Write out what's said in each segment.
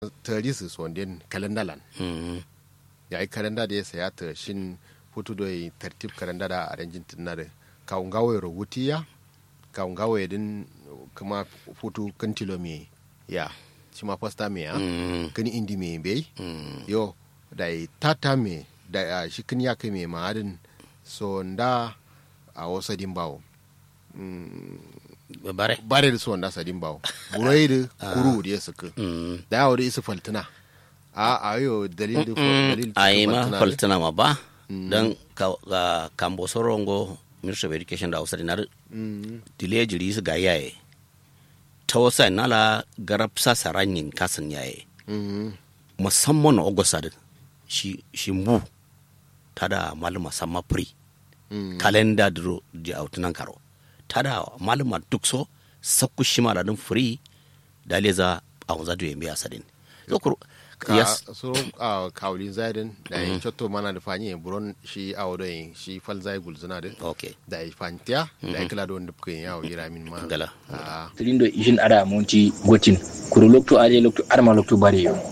tarisu sonden kalendalan ya yi kalenda da ya saya ta shin hutu da yi tartib kalenda da a ranjin tunare kawun gawaye rubutiya kawun gawaye din kuma hutu kan tilo me ya shi ma fasta me ya kan indi me bai yo da yi tata me da shi kan ya kai me ma'adin so nda a wasa dimbawo bare bare da so nda sa dimbawo burai da kuru da ya suka da yawo da isa faltuna a ayo dalil da dalil a yi ma faltuna ma ba don kambo sorongo ministry of education da hausa dinar dile jiri su ga yaye ta wasa nala garab sa saranyin kasan yaye musamman na ogosa da shi shi mbu ta da malama sama pri kalenda duro di autunan karo ta da malama duk so sakku shi ma da dun free da leza a wanza da yambe asadin ka yes. so uh, kawulin zaidin da yin cotto mana da fanyi buron shi a wado yin shi fal zai gulzuna da okay da yi fantiya da yi kila da wanda kuka yin yawo gira min ma gala tilindo ishin ada monti gotin kuro lokto aje lokto arma lokto bare yo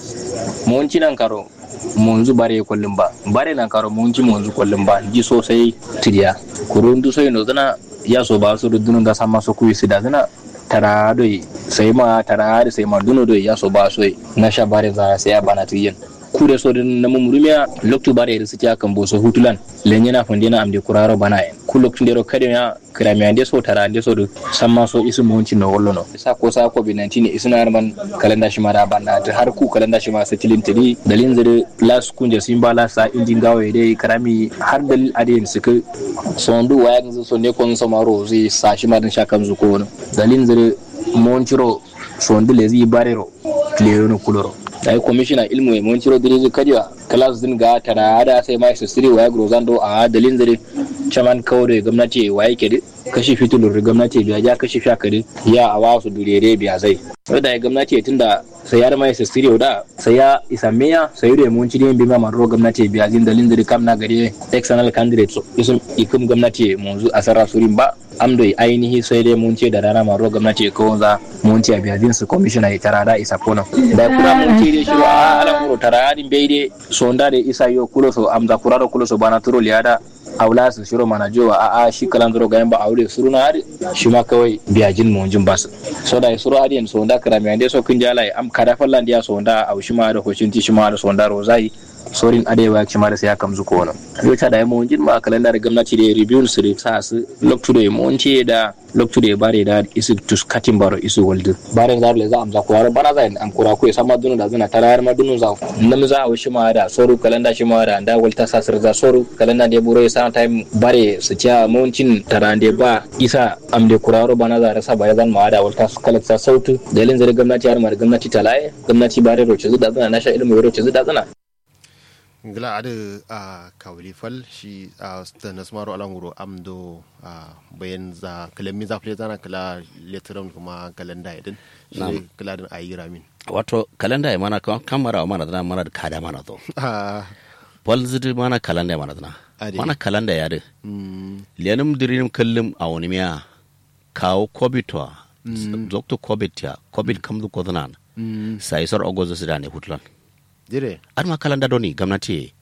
monti nan karo monzu bare kollum ba bare nan karo monti monzu kollum ba ji sosai tidiya kuro ndu so ino zana ya so ba so dunun ga sama so kuyi sida zana tara doi sai ma tara da sai ma duno doi ya so ba so na sha bare za sai ya bana tiyen kure so din na mumurumiya loktu bare da suke kan boso hutulan lenye na fonde na amde kuraro bana en ku loktu ndero kade ya krami ande so tara ande so samma so isu monci no wollo no sa ko sa ko bi 19 isuna man kalenda shi mara banda ta har ku kalenda shi ma satilin tiri dalin zire las kunje simba la sa injin gawe dai krami har dalil adin suka sondu waya ngi so ne kon so maro zi sa shi ma din shakan zuko no dalin zire monciro sondu lezi barero kleyono kuloro da yi kwamishina ilmu mai ciro direzi kadiwa kalas din ga tara da sai mai su siri waya grozando a dalin zare chaman kawo da gwamnati waye ke kashi fitulur gwamnati biya ja kashi sha kadi ya a wasu durere biya zai wadda ya gwamnati tun da sai ya mai su siri da sai ya isa meya sai da mun cire bi ma maro gwamnati biya jin dalin zare kam na gari external candidate so isun ikum gwamnati munzu asara surin ba amdo ainihi sai dai mun ce da rana maro gwamnati ko za mun ce biya jin su commissioner ya tara da isa kono da kuma mun ce dai shiru a ala muro tara din bai dai sonda da isa yo kulo so amza kuraro kulo so bana turo liada aula su shiro mana jowa a a shi kalan zuro gayan ba aure suru na hari shi ma kawai biya jin mun jin basu so da suru adiyan sonda karami ande so kin jala am kada fallan dia sonda au shi ma da hocin ti shi ma da sonda rozai sorin adewa ya da sai ya kamzu ko wani yau ta da ya mawuncin ma kalendar gwamnati da review su da sa su loktu da mawunci da loktu da bare da isu tus katin baro isu waldu bare za le za amza ko waro bana za am kura ko sama dunu da zuna tarayar ma dunu za nam za a shi ma da soru kalenda shi ma da da walta sasir za soru kalenda da buro sa time bare su ciya mawuncin tarande ba isa am de kuraro bana za rasa bare zan ma da walta kalata sautu dalin zare gwamnati har ma gwamnati talaye gwamnati bare roce zuda zana nasha ilmu roce zuda zana ngila ada a kawli fal shi a da nasmaru alanguro amdo a bayan za kalami za fule zana kala letteram kuma kalenda idin shi kala din ayi ramin wato kalenda ya mana kamara mana dana mana da kada mana to fal zidi mana kalenda ya mana dana mana kalenda ya de lianim dirim kallim a wani miya kawo kobitwa zokto kobit ya kobit kamdu kodanan sai sor ogozo sidane hutlan dire ar ma kalanda doni gwamnati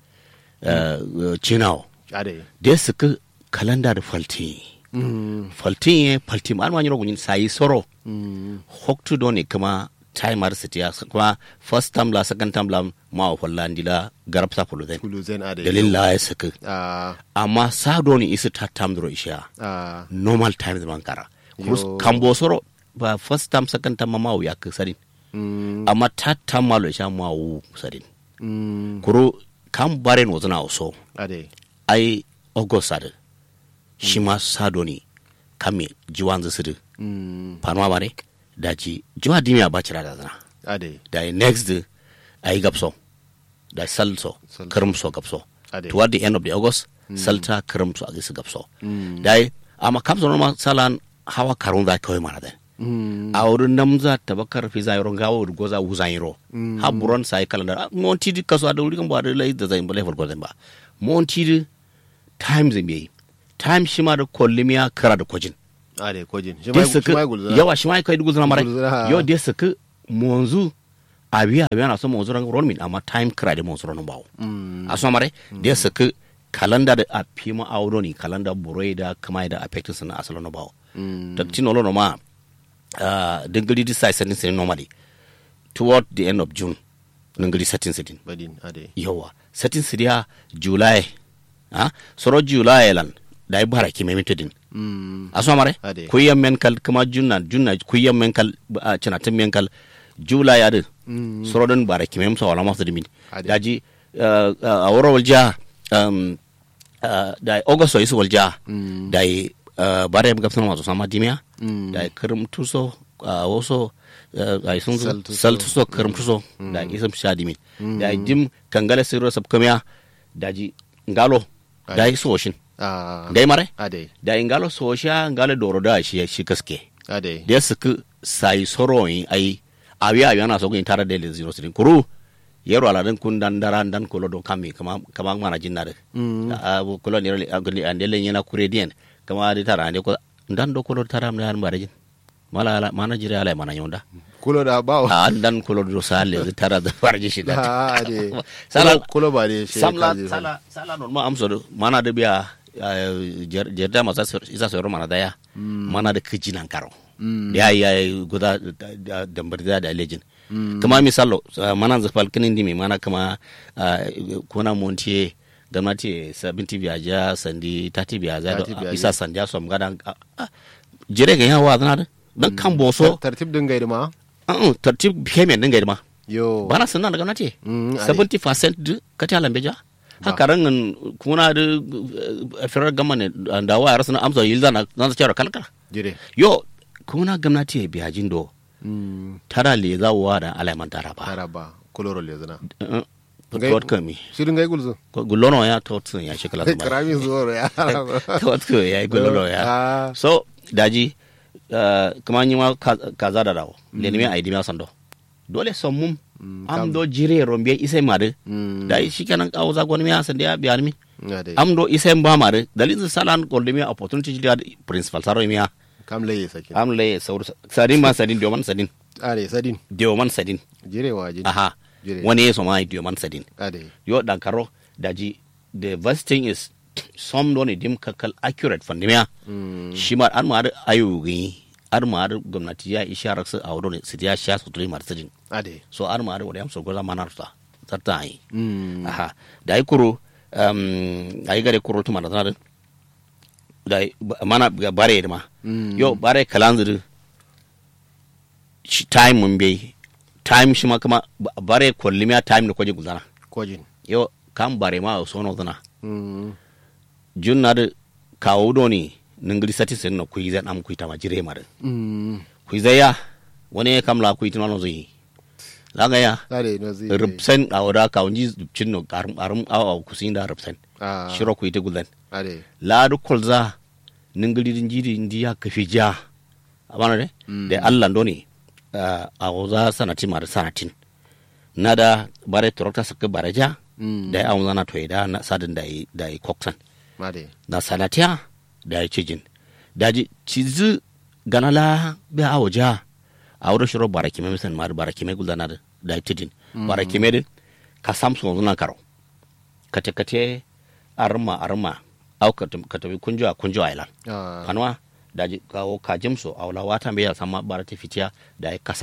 cinawo ade da suka kalanda da falti falti ye falti ar ma nyoro gunin sai soro hoktu doni kuma timer sitiya kuma first time la second time la ma hollandi la garab sa fulu den kulu zen ade dalil la ya suka a amma sa doni isi ta tam dro isha a normal time man kara Yo. kambo soro ba first time second time ma ya ka sadin amma ta tam malo isha ma wu sadin kuro kan bare no zana so ade ai ogosade shi ma sado ne kame jiwan zisidu fanwa bare da ci jiwa dimiya ba cira da zana ade da yi next day a yi gapso da sal so Sal. kirim so gapso Ade. toward the end of the august salta kirim so a gisi gapso da yi amma kamsa normal salan hawa karun za kawai mana da a wurin namza tabakar fi zayron gawo da goza wuzayro ha buron sai kalanda monti di kaso da wurin ba da lai da zai bale farko ba monti di time zai yi time shi ma da kollimiya kara da kwajin ade kojin shi dai mai shi suka mai gulzuna yawa shi ma kai dugu zuna mara Gulzuna, ha. yo dai suka monzu abi abi ana so mo zuran ron min amma time credit mo zuran bawo a so mare da su ku kalanda da a pima auro ni kalanda buroi da kama da affecting sana asalo no bawo da tino lo no ma uh, dingili di sai sanin sai normally toward the end of june dingili satin satin badin ade yawa satin sidiya july ha soro july lan da bara ki memito din mm a so mare Ade. kuyyan men kal kuma junna junna kuyyan men kal uh, cinatin men kal july ade Mm. soro don bara ki mem so wala mafta dimin Ade. daji uh, uh, a woro walja um, uh, da august so isu walja Mm. da uh, bare ga sama so sama dimya Mm. da kirim tuso uh, waso uh, ai sun Sal tuso. sal tuso kirim tuso da isam sha dimin da jim kangala sirro sab kamya daji ngalo da Ade. isu washin ah gai mare ade da ingalo sosha ngalo doro da shi shi kaske ade da suka sai soroyin ai awi awi ana so gun tara da zero sirin kuru yero ala dan kun dan dara dan kolo don kami kama kama mana jinna de Mm. a bu kolo ni agli andele yana kuredien kama di tara ande ko dan do kolo tara am dan bare jin mala ala mana jire ala mana yonda kulo da bawo a dan kolo do sale zi tara da bare shi da ah ade Sala- Kulo- kulo ba ne shi samla kaji sala sala non ma amso do mana da biya jerda masa isa so mana daya mana da kijinan karo Mm. da ya yi guda da dambar da da lejin kama misalo uh, mana zafal kinin dimi mana kama uh, kuna montiye gwamnati sabinti biyaja sandi tati biyaja Tati da biyaja. isa sandi som gada uh, uh, jere ga yawa zana da dan kan boso Tar- tartib din gaida ma uh, tartib payment din gaida ma yo bana sanna da gwamnati Mm, ade. 70% du kati ala beja haka rangan kuna da uh, firar gama ne da wa rasu na amsa yilza na na cewa kalkala jire yo kuna gwamnati ya biya jindo mm tara le za wa da alaiman tara ba taraba kuloro le zana Uh, Ngai- tot kami shirin gai gulzu gulono ya tot sun ya shekala zuma karami zuwa ya tot ko ya gulono ya ah so daji uh, kuma yi ma ka- kaza da dawo le ni me aidi ma sando dole son mum Mm, am do jire rombe isai mare mm da shi kenan kawo za gwani ya sanda ya biya mi ade am do isai ba mare dalilin salan golde mi opportunity da principal saro mi ya kam laye sake am le saur sadin ma sadin dioman sadin ade sadin dioman sadin jire wa jire aha Jire. wani ya so ma dioman sadin ade yo dan karo daji the first thing is some don dim kakal accurate fandimiya mm shi ma an ma da ayugi ar ma da gwamnati ya isharar su a wurin su ya sha su tuli martajin ade so ar ma da wadda yamsa gwaza manar ta tarta yi mm aha da ai kuro um ai gare kuro tuma da zanar da ai ba- mana ga bare da ma Mm. yo bare kalanzir shi time mun bai time shi ma kuma ba- bare kollimiya time da kwaje guzana kojin yo kam bare ma so no zana mm junna da kawo doni ningiri sati sen no kuiza am kuita ma jire ma da mm kuiza ya wani ya kam la kuita no zui la ga ya ade no zi rubsen a wada ka unji cin no arum arum awa kusin da rubsen ah shiro kuita gudan ade la du kolza ningiri din jiri ndi ya kafi ja abana de Mm. da Allah doni a waza sanati ma da sanatin nada bare torokta sakka bare ja mm da ya awon zana to da na sadin da yi da yi koksan ade na salatiya da ya cijin daji cizi ganala be awo ja a wuro shiro baraki me misan mar baraki me gulana da da ya cijin baraki me din ka samsu zuna karo kate kate arma arma au ka ka tabi kunjo a kunjo island ah kanwa daji kawo kajimso a wala wata be ya sama barati fitiya da ya kasa